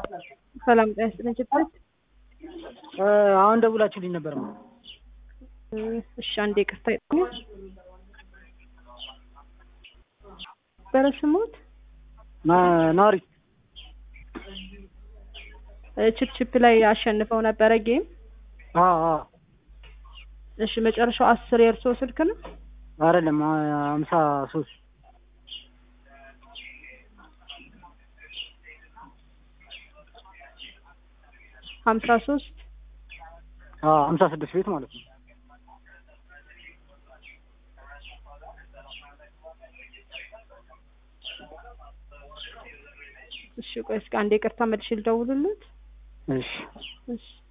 ሰላም ጤና ይስጥልኝ ችግር አሁን ደውላችሁልኝ ነበር። እሺ አንዴ ይቅርታ ይጠኛል በረስሞት ናሪ ችፕችፕ ላይ አሸንፈው ነበረ ጌም። እሺ መጨረሻው አስር የእርሶ ስልክ ነው? አይደለም ሀምሳ ሶስት ሀምሳ ሶስት ሀምሳ ስድስት ቤት ማለት ነው። እሺ ቆይ እስኪ አንዴ ይቅርታ መልሼ ልደውልለት። እሺ እሺ